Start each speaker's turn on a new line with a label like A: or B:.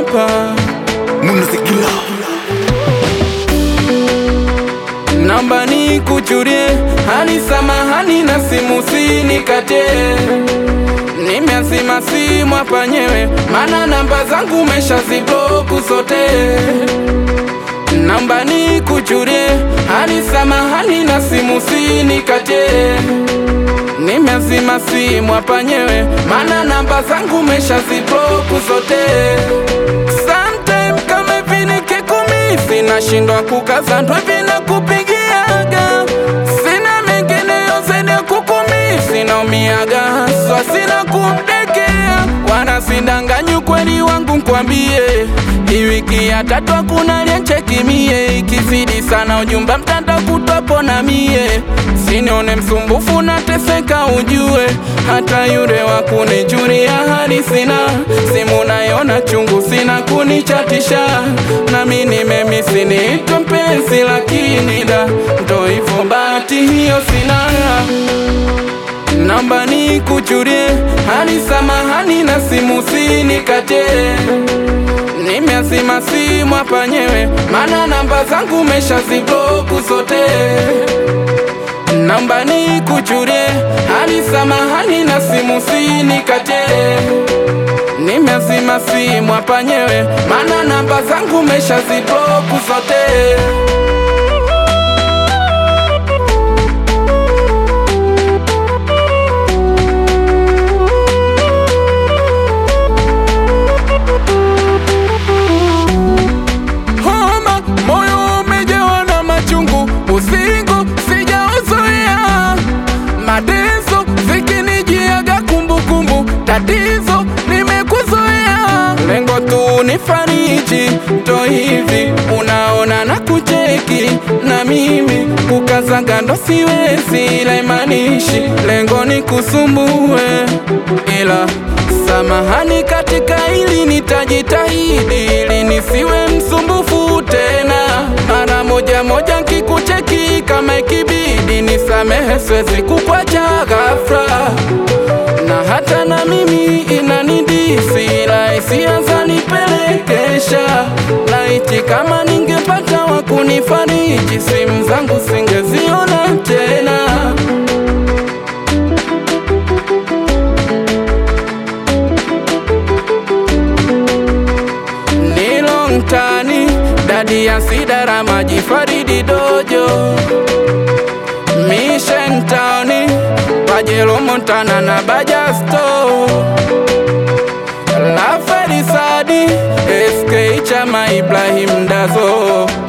A: hapa
B: Munazikila
A: namba ni kuchurie hali samahani na simu sinikate nimeazima simu hapa nyewe mana namba zangu meshazibloku zote namba ni kuchurie hali samahani na simu sinikate nimeazima simu hapa nyewe mana namba zangu meshazibloku zote sometime kama vile kekumisi nashindwa kukaza ndwe vina kupigiaga sina mengineyo zaidi ya kukumisi naumiaga haswa sina kumdekea wala sidanganyi ukweli wangu nkwambie hii wiki ya tatu hakuna lienchekimie ikizidi sana ujumbe mtanda kutwapo na mie sinione msumbufu nateseka ujue hata yule wa kunijulia hali sina simu nayona chungu sina kunichatisha nami nimemisi niitwe mpenzi lakini da ndo hivyo bahati hiyo sina namba ni kuchurie hali samahani na simu sinikate nimeazima simu hapa nyewe mana namba zangu meshazibloku zote namba ni kuchurie hali samahani na simu sinikate nimeazima simu hapa nyewe mana namba zangu meshazibloku zote homa, moyo umejawa na machungu, usingo sijauzoea, mateso zikinijiaga kumbukumbu, tatizo nimekuzoea, lengo tu ni fariji, ndo hivi unaona na kucheki na mimi kukazaga ndo siwezi, ila imanishi lengo ni kusumbue, ila samahani katika hili nitajitahidi ili nisiwe msumbufu tena. Mara moja moja nkikucheki kama ikibidi nisamehe, siwezi kukwacha ghafla, na hata na mimi inanidisi, ila hisia zanipelekesha. Laiti kama ningepata wa kunifariji, simu zangu singeziona tena. ni long tani dadi ya sidara maji faridi dojo mission towni pajelo montana na bajasto la ferisadi sk chama ibrahim dazo